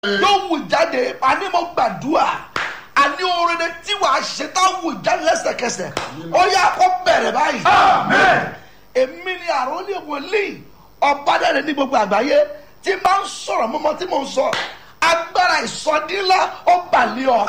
yóò wù jáde àní mo gbàdúrà àní orin tí wàá ṣe tá wù jáde lẹ́sẹ̀kẹsẹ̀ ó yà kó bẹ̀rẹ̀ báyìí. èmi ni àròlé wòlíì ọ̀bádẹ́rẹ́ ní gbogbo àgbáyé tí máa ń sọ̀rọ̀ mọ́mọ́ tí mò ń sọ agbára ìsọdínlá ó balẹ̀ ọ̀.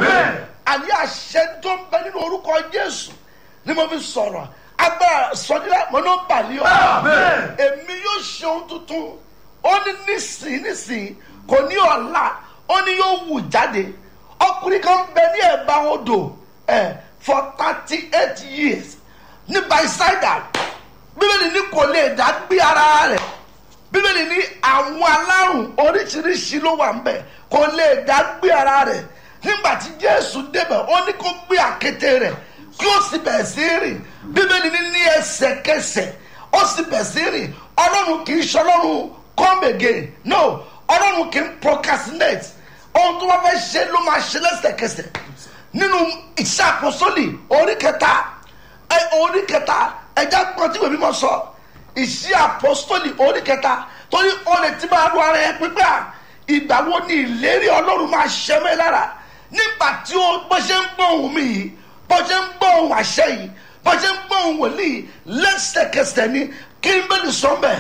àní àṣẹ tó ń bẹ nínú orúkọ jésù ni mo fi sọ̀rọ̀ agbára ìsọdínlá mo ló ń balẹ̀ ọ̀. èmi yóò ṣe ohun tuntun ó ní nísìnyí nísìnyí kò ní ọ̀la ó ní yóò wù jáde ọkùnrin kan bẹ ní ẹ̀bá odò ẹ̀ for thirty eight years ní baisaida bíbélì ní kò lè dá gbé ara rẹ̀ bíbélì ní àwọn alárùn oríṣiríṣi ló wà ńbẹ̀ kò lè dá gbé ara rẹ̀ nígbà tí jésù débẹ̀ ó ní kó gbé àkété rẹ̀ kí ó sì bẹ̀ sí rìn bíbélì ní ní ẹsẹ̀kẹsẹ̀ ó sì bẹ̀ sí rìn ọlọ́run kì í ṣe ọlọ́run come again no ọlọ́run kì í procrastinate ohun tó bá fẹ́ ṣe ló máa ṣe lẹ́sẹ̀kẹsẹ̀ nínú iṣẹ́ àpọ́sọ́lì orí kẹta ẹ orí kẹta ẹja gbọ́n tí wèmí mọ̀ sọ iṣẹ́ àpọ́sọ́lì orí kẹta torí ọ̀lẹ̀ tí máa lu ara ẹ pípẹ́ à ìgbà wo ni ìlérí ọlọ́run máa ṣẹ mẹ́ lára nígbà tí ó bó ṣe ń gbọ́ ohun mi yìí bó ṣe ń gbọ́ ohun àṣẹ yìí bó ṣe ń gbọ́ ohun wòlíì lẹ́sẹ̀kẹsẹ̀ ni kí n bẹ́ẹ̀ ni sọ́mbẹ̀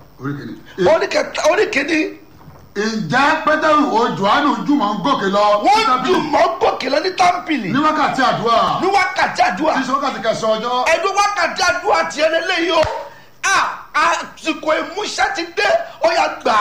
orí kẹta orí kìíní ǹjẹ́ pétérù o johannu jùmọ̀ ń gòkè lọ. wọ́n dùn mọ́ gòkè lọ ní támpìlì ní wákàtí àdúrà. ní wákàtí àdúrà tí sọ wákàtí kẹsàn-án ọjọ́. ẹ̀dùn wákàtí àdúrà tiẹ̀ lélẹ́yìí o a àsìkò ìmúṣẹ́ ti dé ó yà gbà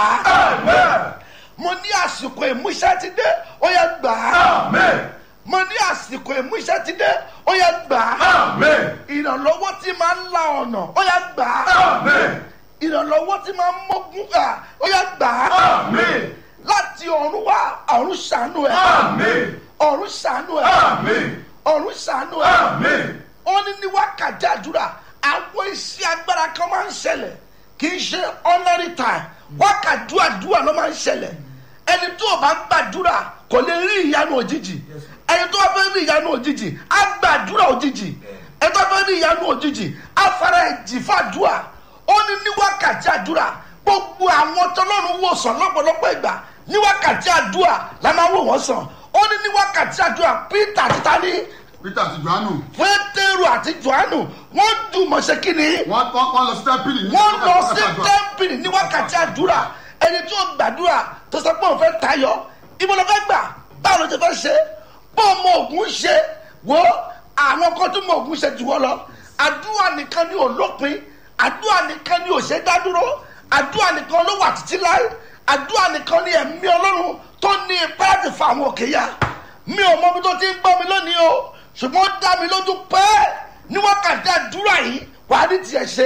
á. mo ní àsìkò ìmúṣẹ́ ti dé ó yà gbà á. mo ní àsìkò ìmúṣẹ́ ti dé ó yà gbà á. ìrànlọ́wọ́ tí máa ń la ọ̀nà ó yà gbà á. ìrànlọ́wọ́ tí máa ń mọ́gún ó yà gbà á. láti ọ̀run wá ọ̀run ṣàánú ẹ̀. ọ̀run ṣàánú ẹ̀. ọ̀run ṣàánú ẹ̀. ó ní ní wákàtí àdúrà àwọn iṣẹ́ agbára kan máa ń ṣẹlẹ̀ kì í ṣe ordinary time wákàtí àdúrà ló máa ń ṣẹlẹ̀ ẹni tó o bá ń gbàdúrà kò lè rí ìyanu òjijì ẹni tó o fẹ́ rí ìyanu òjijì á gbàdúrà òjijì ẹni tó o fẹ́ rí ìyanu òjijì á fara ẹ̀jì fàdúrà ó ní ní wákàtí àdúrà gbogbo àwọn tọ́lọ́run wò sàn lọ́pọ̀lọpọ̀ ìgbà ní wákàtí àdúrà la máa wò wọ́n sàn ó ní ní wákàtí àdúrà peter àti tani peter àti johannu. pétérù àti johannu wọ́n dùnmọ̀ ṣe kíni wọ́n wọ́n wọ́n lọ sí tẹ́ḿpìlì. ní wọ́n lọ wákàtí sí àdúrà. tẹ́ḿpìlì ní wákàtí àdúrà ẹni tó gbàdúrà tó sọ pé òun fẹ́ tayọ ibo ló fẹ́ gbà báwo ló ti fẹ́ ṣe bó ọmọ ògùn ṣe wo àwọn kan tó mọ ògùn ṣe jù wọ́n lọ àdúrà nìkan ni ò lópin àdúrà nìkan ni ò ṣe dá dúró àdúrà nìkan ló wà títí láì àdúrà nìkan ni ẹ̀mí ọlọ́run tó ní ipá láti fa àwọn òkè ya mi ò mọ bí tó ti ń gbọ́ mi lónìí o ṣùgbọ́n ó dá mi lójú pé ní wákàtí àdúrà yìí wà á ní tiẹ̀ ṣe.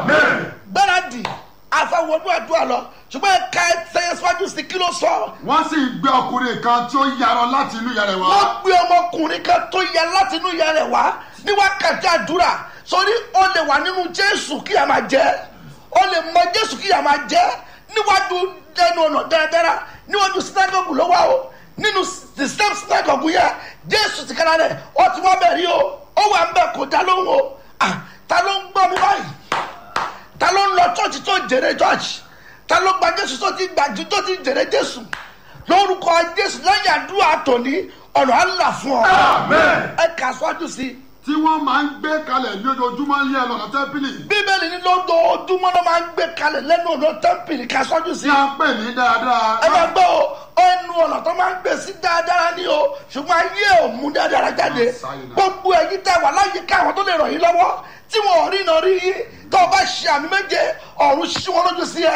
gbáradì àfẹwọ́dún àdúrà lọ ṣùgbọ́n ẹ̀ka ẹ̀sẹ̀ síwájú sí kí ló sọ. wọ́n sì gbé ọkùnrin kan tí ó yarọ láti inú yàrá wa. wọ́n gbé ọmọkùnrin kan tó yẹ láti inú ìyá rẹ̀ wá ní wákàtí àdúrà sórí ó lè wà nínú jésù kí a máa jẹ́ ó lè mọ jésù kí a máa jẹ́ níwájú ẹnu ọ̀nà dáradára níwájú sinagogu ló wá o nínú the same sinagogu yẹn jésù ti kára rẹ̀ ó ti wọ́n bẹ̀ rí o ó wà ń bẹ̀ kó dá lóhùn o Ah, ta ló ń gbọ́ mi báyìí ta ló ń lọ chọ́ọ̀chì tó jèrè chọ́ọ̀chì ta ló gba jésù tó ti gbàjú tó ti jèrè jésù lórúkọ jésù lẹ́yìn àdúrà tòní ọ̀nà àlà fún ọ ẹ kà sọ́jú sí i tí wọ́n máa ń gbé kalẹ̀ lójoojúmọ́ ní ẹlọ́nà tẹ́ḿpìlì. bíbélì ní lójoojúmọ́ ló máa ń gbé kalẹ̀ lẹ́nu ọ̀nà tẹ́ḿpìlì kà sọ́jú sí tí i a ń pè ní dáadáa. ẹ máa gbọ́ o ẹnu ọ̀nà tó máa ń gbé sí dáadáa ní o ṣùgbọ́n ayé ò mú dáadáa jáde gbogbo ẹ̀yin tẹ́ wà láyé káwọn tó lè ràn yín lọ́wọ́ tí wọn ò rí iná rí yín tó o bá ṣe àmì méje ọ̀run ṣí wọn lójú sí ẹ.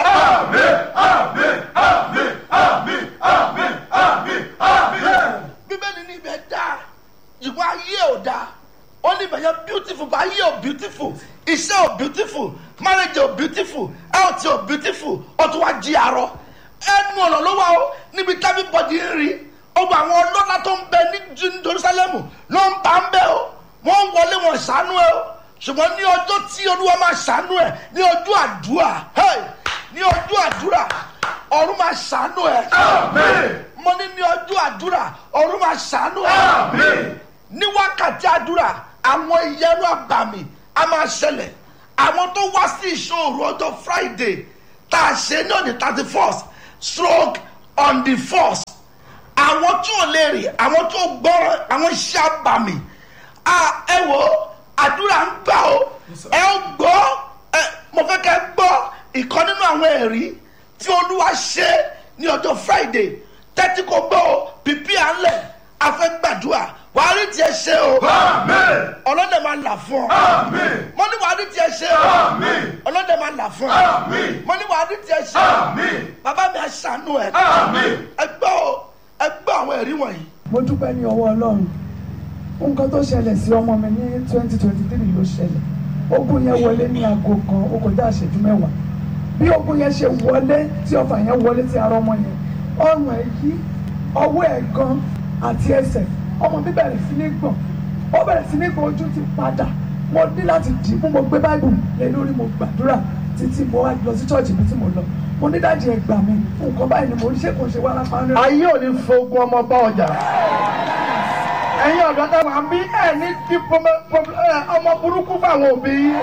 bíbélì ní ibẹ̀ dáa ṣùgbọ́n ayé ò dáa ó ní ibẹ̀ yẹn beautiful but ayé ò beautiful iṣẹ́ ò beautiful marriage ò beautiful health ò beautiful ó tún wá jí arọ ẹnu ọ̀nà ló wà ó níbi tábí bọ́dì ń rí ọgbà àwọn ọlọ́lá tó ń bẹ ní Ju- Jerusalem ló ń bá ń bẹ o wọ́n ń wọlé wọn ṣàánú ẹ o ṣùgbọ́n ní ọjọ́ tí olúwa máa ṣàánú ẹ ní ọjọ́ àdúrà hey, ní ọjọ́ àdúrà ọ̀run máa ṣàánú ẹ mo ní ní ọjọ́ àdúrà ọ̀run máa ṣàánú ẹ ní wákàtí àdúrà àwọn ìyẹnu àgbàmì a máa ṣẹlẹ̀ àwọn tó wá sí ìṣòro ọjọ́ friday tá a ṣe ní ọ̀nì thirty first stroke on the first àwọn tí ò lè rìn àwọn tí ò gbọ́ràn àwọn iṣẹ́ àbàmì Ah, ẹ wò ó àdúrà ń gbà ó ẹ ó gbọ́ ẹ mo fẹ́ kẹ́ gbọ́ ìkan nínú àwọn ẹ̀rí tí olúwa ṣe ní ọjọ́ friday tẹ́tí kò gbọ́ ó pípí à ń lẹ̀ afẹ́ gbàdúrà wàá rí tiẹ̀ ṣe o Amen. ọlọ́dẹ máa là fún ọ Amen. mo ní wàá rí tiẹ̀ ṣe o Amen. ọlọ́dẹ máa là fún ọ Amen. mo ní wàá rí tiẹ̀ ṣe o Amen. bàbá mi àṣàánú ẹ Amen. ẹ gbọ́ o ẹ gbọ́ àwọn ẹ̀rí wọ̀nyí. mo dúpẹ́ ní ọwọ́ ọlọ́run nǹkan tó ṣẹlẹ̀ sí ọmọ mi ní twenty twenty three ló ṣẹlẹ̀ ogun yẹn wọlé ní aago kan ó kọjá ìṣẹ́jú mẹ́wàá bí ogun yẹn ṣe wọlé tí ọfà yẹn wọlé sí ara ọmọ yẹn ọrùn ẹ̀ yí ọwọ́ ẹ̀ gan àti ẹsẹ̀ ọmọ mi bẹ̀rẹ̀ sí ní gbọ̀n ó bẹ̀rẹ̀ sí ní gbọ̀n ojú ti padà mo ní láti dì í mú mo gbé báìbù lé lórí mo gbàdúrà títí mo wá lọ sí chọ́ọ̀chì mi tí mo lọ mo ní dájú ẹ gbà mí nǹkan báyìí ni mo rí ṣé kò ṣe wá lápá rẹ. ayé ò ní fogun ọmọ bá ọjà ẹ̀yin ọ̀dọ́ tá wà ń bí ẹ̀ ní kí pọmọ- pọmọ- ẹ, ọmọ burúkú fáwọn òbí yín.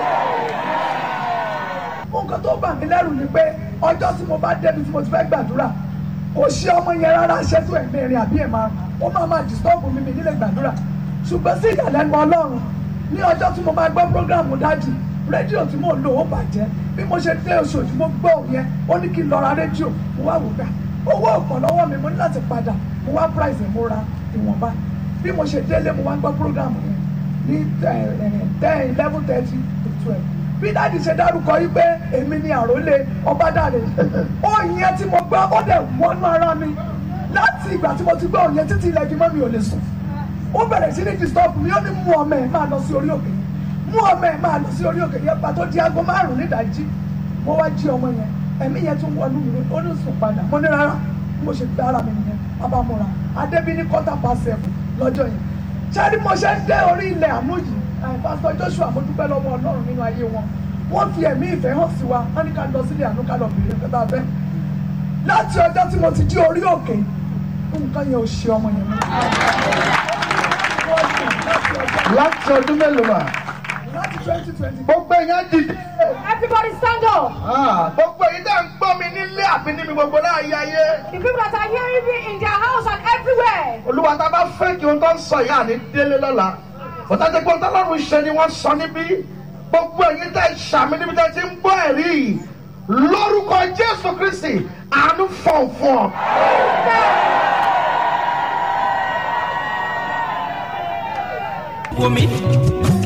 nǹkan tó bà mí lẹ́rù ni pé ọjọ́ tí mo bá débi tí mo ti fẹ́ gbàdúrà kò ṣe ọmọ yẹn rárá ṣètò ẹ̀mí rìn àbí ẹ̀ máa ó máa máa disturb mi mi nílé gbàdúrà ṣùgbọ́n sí ìyàlẹ́nu ọlọ́run ní ọjọ́ tí mo máa gbọ́ prógráàmù dájì rédíò tí mò ń lò ó bàjẹ́ bí mo ṣe dé Òṣòdì mo gbọ́ òun yẹn ó ní kí n lọ ra rédíò mo wá wò gbà owó ọ̀pọ̀ lọ́wọ́ mi mo ní láti padà mo wá price mo ra ìwọ̀nba bí mo ṣe délé mo wá gbọ́ prógráàmù yẹn ní ten eleven thirty to twelve bí dáàdi ṣe dárúkọ yìí pé èmi ni àròlé ọbádàrẹ òyìn yẹn tí mo gbọ́ ó dẹ̀ wọnú ara mi láti ìgbà tí mo ti gbọ́ òyìn yẹn títí ilẹ̀ ìgbìmọ̀ mi ò lè sùn ó bẹ̀rẹ̀ sí ní disturb mi ó ní mú ọmọ ẹ̀ máa lọ sí orí òkè mú ọmọ ẹ̀ máa lọ sí orí òkè yẹn pàtó di aago márùn-ún nídàájí mo wá jí ọmọ yẹn ẹ̀mí yẹn tún wọnú mi ó ní sùn padà mo ní rárá bí mo ṣe gbé ara mi nìyẹn abamora adébí ní quarter past seven lọ́jọ́ yẹn ṣáàrí mo ṣe ń dé orí ilẹ̀ àánú yìí pásítọ̀ joshua mo dúpẹ́ lọ́wọ́ ọlọ́run nínú ayé wọn wọ́n fi ẹ̀mí ìfẹ́ hàn sí wa wọ́n ní ká lọ sílé àánú ká lọ bèrè ìfẹ́ bá fẹ́ láti ọjọ́ tí mo ti jí orí òkè nǹkan yẹn ò ṣe ọmọ yẹn mọ́ láti ọdún mélòó mà láti twenty twenty gbogbo èèyàn dìde. Everybody stand up. Ah, gbogbo èyí tá à ń gbọ́ mi nílé àbí níbi gbogbo láàyè ayé. The people that are hearing me in their house and everywhere. olúwa tá a bá fẹ́ kí ohun tó ń sọ yìí àní délé lọ́la bọ́tà tí kò tọ́lọ́run ṣe ni wọ́n sọ níbí gbogbo èyí tẹ́ ṣàmì níbi tẹ́ ti ń gbọ́ ẹ̀rí yìí lórúkọ jésù kristi àánú fọ̀n fún ọ. wò mí